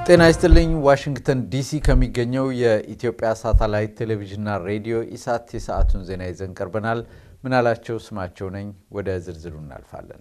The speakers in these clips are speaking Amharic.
ጤና ይስጥልኝ። ዋሽንግተን ዲሲ ከሚገኘው የኢትዮጵያ ሳተላይት ቴሌቪዥንና ሬዲዮ ኢሳት የሰዓቱን ዜና ይዘን ቀርበናል። ምናላቸው ስማቸው ነኝ። ወደ ዝርዝሩ እናልፋለን።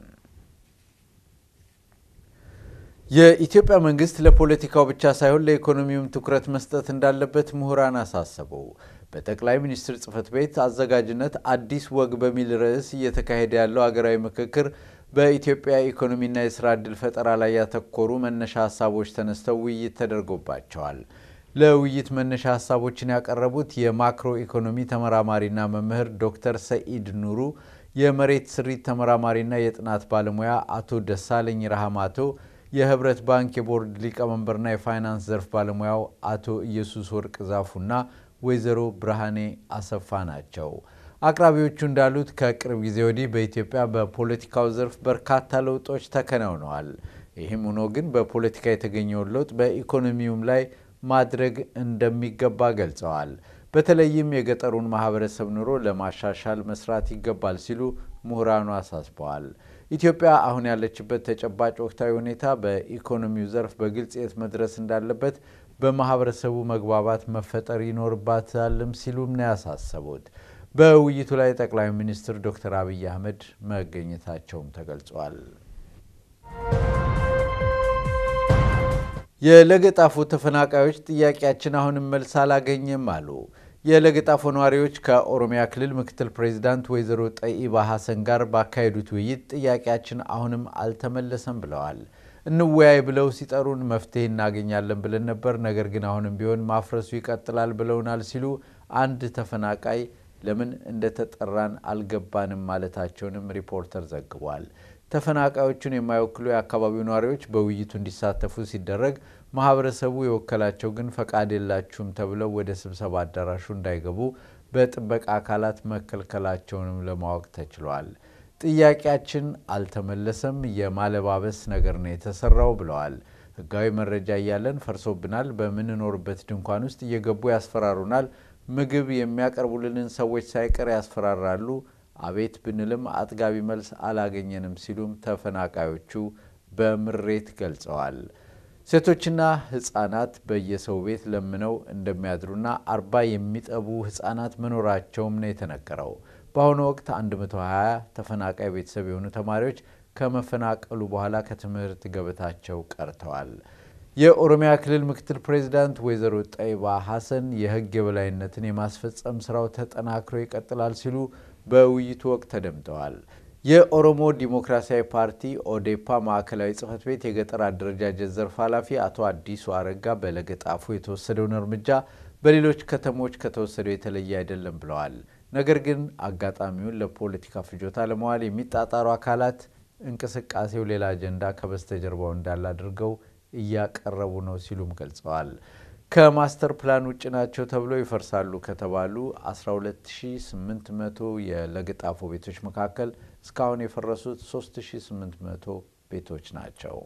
የኢትዮጵያ መንግስት ለፖለቲካው ብቻ ሳይሆን ለኢኮኖሚውም ትኩረት መስጠት እንዳለበት ምሁራን አሳሰቡ። በጠቅላይ ሚኒስትር ጽህፈት ቤት አዘጋጅነት አዲስ ወግ በሚል ርዕስ እየተካሄደ ያለው ሀገራዊ ምክክር በኢትዮጵያ ኢኮኖሚና የስራ ዕድል ፈጠራ ላይ ያተኮሩ መነሻ ሀሳቦች ተነስተው ውይይት ተደርጎባቸዋል። ለውይይት መነሻ ሀሳቦችን ያቀረቡት የማክሮ ኢኮኖሚ ተመራማሪና መምህር ዶክተር ሰኢድ ኑሩ፣ የመሬት ስሪት ተመራማሪና የጥናት ባለሙያ አቶ ደሳለኝ ረሃማቶ፣ የህብረት ባንክ የቦርድ ሊቀመንበርና የፋይናንስ ዘርፍ ባለሙያው አቶ ኢየሱስ ወርቅ ዛፉና ወይዘሮ ብርሃኔ አሰፋ ናቸው። አቅራቢዎቹ እንዳሉት ከቅርብ ጊዜ ወዲህ በኢትዮጵያ በፖለቲካው ዘርፍ በርካታ ለውጦች ተከናውነዋል። ይህም ሆኖ ግን በፖለቲካ የተገኘውን ለውጥ በኢኮኖሚውም ላይ ማድረግ እንደሚገባ ገልጸዋል። በተለይም የገጠሩን ማህበረሰብ ኑሮ ለማሻሻል መስራት ይገባል ሲሉ ምሁራኑ አሳስበዋል። ኢትዮጵያ አሁን ያለችበት ተጨባጭ ወቅታዊ ሁኔታ በኢኮኖሚው ዘርፍ በግልጽ የት መድረስ እንዳለበት በማህበረሰቡ መግባባት መፈጠር ይኖርባታልም ሲሉም ነው ያሳሰቡት። በውይይቱ ላይ ጠቅላይ ሚኒስትር ዶክተር አብይ አህመድ መገኘታቸውም ተገልጿል። የለገጣፎ ተፈናቃዮች ጥያቄያችን አሁንም መልስ አላገኘም አሉ። የለገጣፎ ነዋሪዎች ከኦሮሚያ ክልል ምክትል ፕሬዚዳንት ወይዘሮ ጠይባ ሐሰን ጋር ባካሄዱት ውይይት ጥያቄያችን አሁንም አልተመለሰም ብለዋል። እንወያይ ብለው ሲጠሩን መፍትሄ እናገኛለን ብለን ነበር፣ ነገር ግን አሁንም ቢሆን ማፍረሱ ይቀጥላል ብለውናል ሲሉ አንድ ተፈናቃይ ለምን እንደተጠራን አልገባንም ማለታቸውንም ሪፖርተር ዘግቧል። ተፈናቃዮቹን የማይወክሉ የአካባቢው ነዋሪዎች በውይይቱ እንዲሳተፉ ሲደረግ ማህበረሰቡ የወከላቸው ግን ፈቃድ የላችሁም ተብለው ወደ ስብሰባ አዳራሹ እንዳይገቡ በጥበቃ አካላት መከልከላቸውንም ለማወቅ ተችሏል። ጥያቄያችን አልተመለሰም፣ የማለባበስ ነገር ነው የተሰራው ብለዋል። ህጋዊ መረጃ እያለን ፈርሶብናል። በምንኖርበት ድንኳን ውስጥ እየገቡ ያስፈራሩናል። ምግብ የሚያቀርቡልንን ሰዎች ሳይቀር ያስፈራራሉ። አቤት ብንልም አጥጋቢ መልስ አላገኘንም ሲሉም ተፈናቃዮቹ በምሬት ገልጸዋል። ሴቶችና ህጻናት በየሰው ቤት ለምነው እንደሚያድሩና አርባ የሚጠቡ ህጻናት መኖራቸውም ነው የተነገረው። በአሁኑ ወቅት 120 ተፈናቃይ ቤተሰብ የሆኑ ተማሪዎች ከመፈናቀሉ በኋላ ከትምህርት ገበታቸው ቀርተዋል። የኦሮሚያ ክልል ምክትል ፕሬዚዳንት ወይዘሮ ጠይባ ሐሰን የህግ የበላይነትን የማስፈጸም ስራው ተጠናክሮ ይቀጥላል ሲሉ በውይይቱ ወቅት ተደምጠዋል። የኦሮሞ ዲሞክራሲያዊ ፓርቲ ኦዴፓ ማዕከላዊ ጽህፈት ቤት የገጠር አደረጃጀት ዘርፍ ኃላፊ አቶ አዲሱ አረጋ በለገጣፎ የተወሰደውን እርምጃ በሌሎች ከተሞች ከተወሰደው የተለየ አይደለም ብለዋል። ነገር ግን አጋጣሚውን ለፖለቲካ ፍጆታ ለመዋል የሚጣጣሩ አካላት እንቅስቃሴው ሌላ አጀንዳ ከበስተጀርባው እንዳለ አድርገው እያቀረቡ ነው ሲሉም ገልጸዋል። ከማስተር ፕላን ውጭ ናቸው ተብለው ይፈርሳሉ ከተባሉ 12800 የለገጣፎ ቤቶች መካከል እስካሁን የፈረሱት 3800 ቤቶች ናቸው።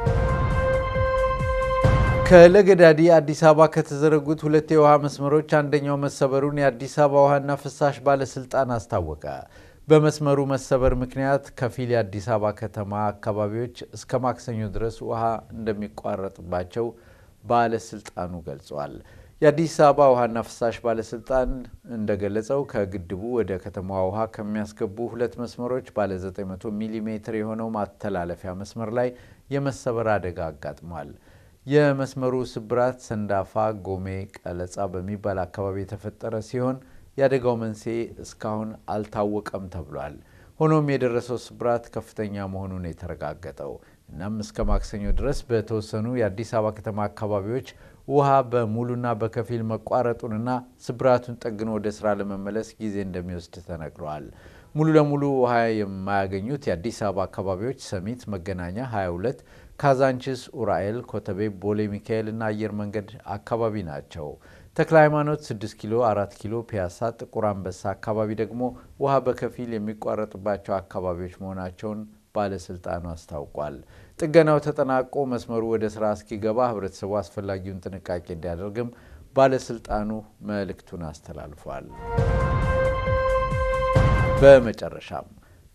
ከለገዳዲ አዲስ አበባ ከተዘረጉት ሁለት የውሃ መስመሮች አንደኛው መሰበሩን የአዲስ አበባ ውሃና ፍሳሽ ባለስልጣን አስታወቀ። በመስመሩ መሰበር ምክንያት ከፊል የአዲስ አበባ ከተማ አካባቢዎች እስከ ማክሰኞ ድረስ ውሃ እንደሚቋረጥባቸው ባለስልጣኑ ገልጿል። የአዲስ አበባ ውሃና ፍሳሽ ባለስልጣን እንደገለጸው ከግድቡ ወደ ከተማዋ ውሃ ከሚያስገቡ ሁለት መስመሮች ባለ 900 ሚሊ ሜትር የሆነው ማተላለፊያ መስመር ላይ የመሰበር አደጋ አጋጥሟል። የመስመሩ ስብራት ሰንዳፋ ጎሜ ቀለጻ በሚባል አካባቢ የተፈጠረ ሲሆን የአደጋው መንስኤ እስካሁን አልታወቀም ተብሏል። ሆኖም የደረሰው ስብራት ከፍተኛ መሆኑን የተረጋገጠው እናም እስከ ማክሰኞ ድረስ በተወሰኑ የአዲስ አበባ ከተማ አካባቢዎች ውሃ በሙሉና በከፊል መቋረጡንና ስብራቱን ጠግኖ ወደ ስራ ለመመለስ ጊዜ እንደሚወስድ ተነግረዋል። ሙሉ ለሙሉ ውሃ የማያገኙት የአዲስ አበባ አካባቢዎች ሰሚት፣ መገናኛ 22፣ ካዛንችስ፣ ኡራኤል፣ ኮተቤ፣ ቦሌ ሚካኤል እና አየር መንገድ አካባቢ ናቸው። ተክለ ሃይማኖት፣ 6 ኪሎ፣ 4 ኪሎ፣ ፒያሳ፣ ጥቁር አንበሳ አካባቢ ደግሞ ውሃ በከፊል የሚቋረጥባቸው አካባቢዎች መሆናቸውን ባለስልጣኑ አስታውቋል። ጥገናው ተጠናቆ መስመሩ ወደ ስራ እስኪገባ ህብረተሰቡ አስፈላጊውን ጥንቃቄ እንዲያደርግም ባለስልጣኑ መልእክቱን አስተላልፏል። በመጨረሻም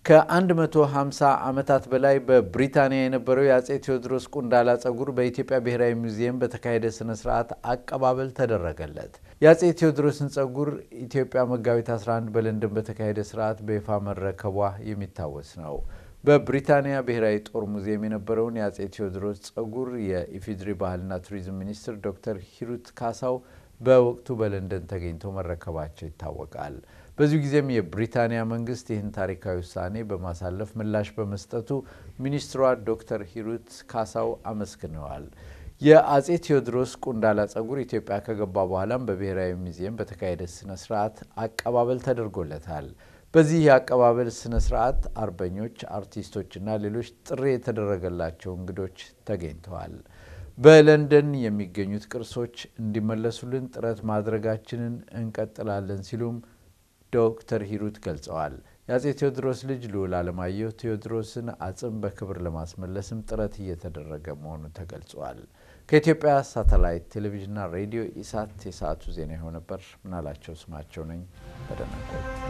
ከ150 ዓመታት በላይ በብሪታንያ የነበረው የአጼ ቴዎድሮስ ቁንዳላ ጸጉር በኢትዮጵያ ብሔራዊ ሙዚየም በተካሄደ ስነ ስርዓት አቀባበል ተደረገለት። የአጼ ቴዎድሮስን ጸጉር ኢትዮጵያ መጋቢት 11 በለንደን በተካሄደ ስርዓት በይፋ መረከቧ የሚታወስ ነው። በብሪታንያ ብሔራዊ ጦር ሙዚየም የነበረውን የአጼ ቴዎድሮስ ጸጉር የኢፌዴሪ ባህልና ቱሪዝም ሚኒስትር ዶክተር ሂሩት ካሳው በወቅቱ በለንደን ተገኝተው መረከባቸው ይታወቃል። በዚሁ ጊዜም የብሪታንያ መንግስት ይህን ታሪካዊ ውሳኔ በማሳለፍ ምላሽ በመስጠቱ ሚኒስትሯ ዶክተር ሂሩት ካሳው አመስግነዋል። የአጼ ቴዎድሮስ ቁንዳላ ጸጉር ኢትዮጵያ ከገባ በኋላም በብሔራዊ ሙዚየም በተካሄደ ስነ ስርዓት አቀባበል ተደርጎለታል። በዚህ የአቀባበል ስነ ስርዓት አርበኞች፣ አርቲስቶችና ሌሎች ጥሪ የተደረገላቸው እንግዶች ተገኝተዋል። በለንደን የሚገኙት ቅርሶች እንዲመለሱልን ጥረት ማድረጋችንን እንቀጥላለን ሲሉም ዶክተር ሂሩት ገልጸዋል። የአጼ ቴዎድሮስ ልጅ ልዑል አለማየሁ ቴዎድሮስን አጽም በክብር ለማስመለስም ጥረት እየተደረገ መሆኑ ተገልጿል። ከኢትዮጵያ ሳተላይት ቴሌቪዥንና ሬዲዮ ኢሳት የሰዓቱ ዜና ይኸው ነበር። ምናላቸው ስማቸው ነኝ። በደህና ቆዩ።